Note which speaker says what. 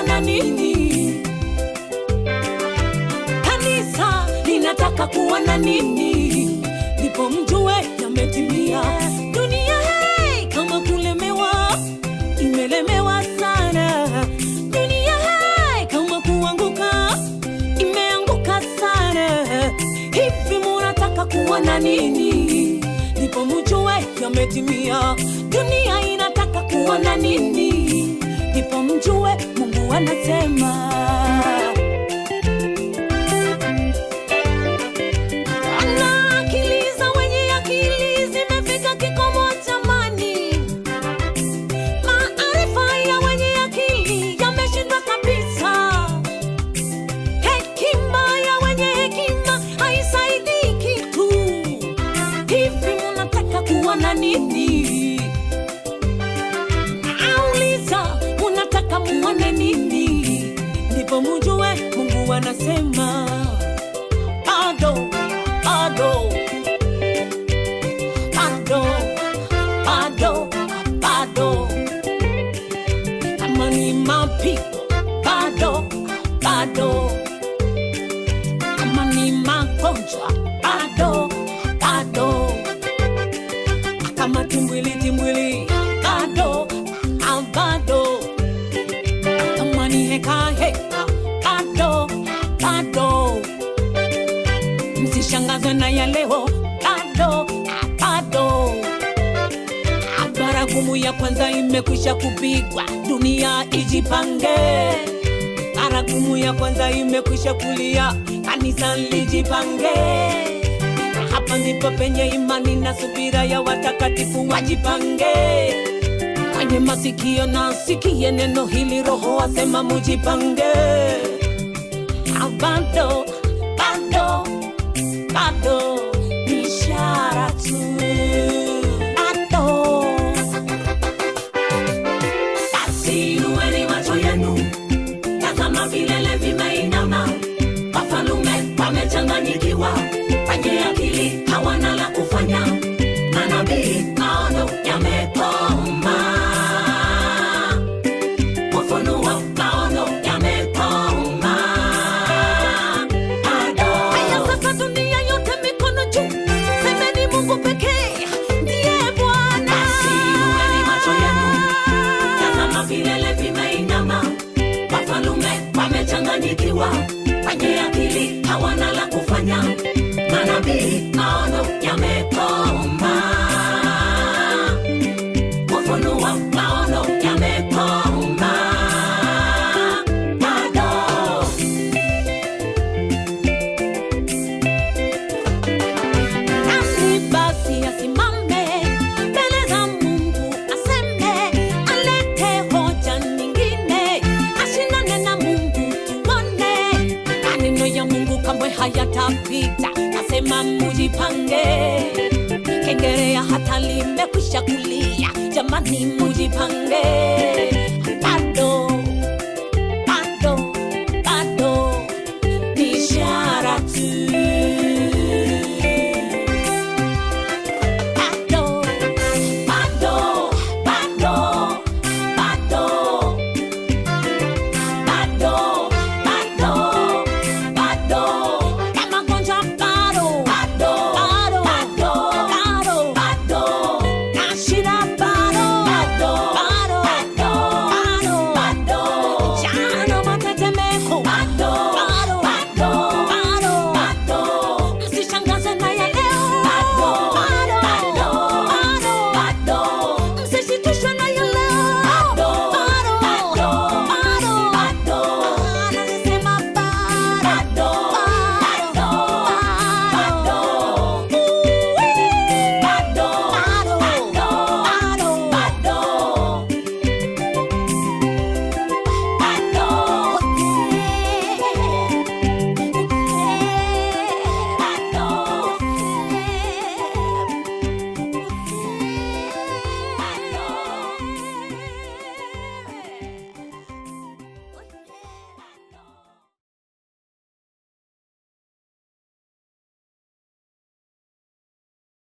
Speaker 1: kuwa na nini? Kanisa linataka kuwa na nini? Ndipo mjue yametimia. Dunia hey, kama kulemewa, imelemewa sana. Dunia hey, kama kuanguka, imeanguka sana. Hivi munataka kuwa na nini? Ndipo mjue yametimia. Dunia inataka kuwa na nini? Ndipo mjue Mungu anasema. Na akili za wenye akili zimefika kikomo jamani. Maarifa ya wenye akili yameshindwa kabisa. Hekima ya wenye hekima haisaidii kitu. Hivi munataka kuwa na nini? Nauliza, munataka muone nini? Ndipo mujue Mungu anasema bado, bado, bado, bado, bado. Kama ni mapigo, bado, bado. Kama ni magonjwa, bado, bado. Kama timbwili, timbwili, bado, ah, bado. Kama ni heka, heka, bado, bado msishangazwe na ya leo bado bado baragumu ya kwanza imekwisha kupigwa dunia ijipange baragumu ya kwanza imekwisha kulia kanisa lijipange hapa ndipo penye imani na subira ya watakatifu wajipange mwenye masikio na sikie neno hili roho asema mujipange Ah, bado bado bado ni ishara tu bado basi inueni macho yenu tazama vilele vimeinama wafalume wamechanganyikiwa wenye akili hawana la kufanya manabii maono yamekoma ufunuo maono yamekoma Haya sasa dunia yote mikono juu, semeni Mungu pekee ndiye Bwana.
Speaker 2: Basi inueni macho yenu, tazama vilele vimeinama, wafalume wamechanganyikiwa, wenye akili hawana la kufanya, manabii maono yamekoma, ufunuo maono yamekoma, bado
Speaker 1: Nani basi asimame mbele za Mungu aseme, alete hoja nyingine, ashindane na Mungu tuone. Maneno ya Mungu kamwe hayatapita, nasema mujipange. Kengerea hata limekwisha kulia, jamani mujipange.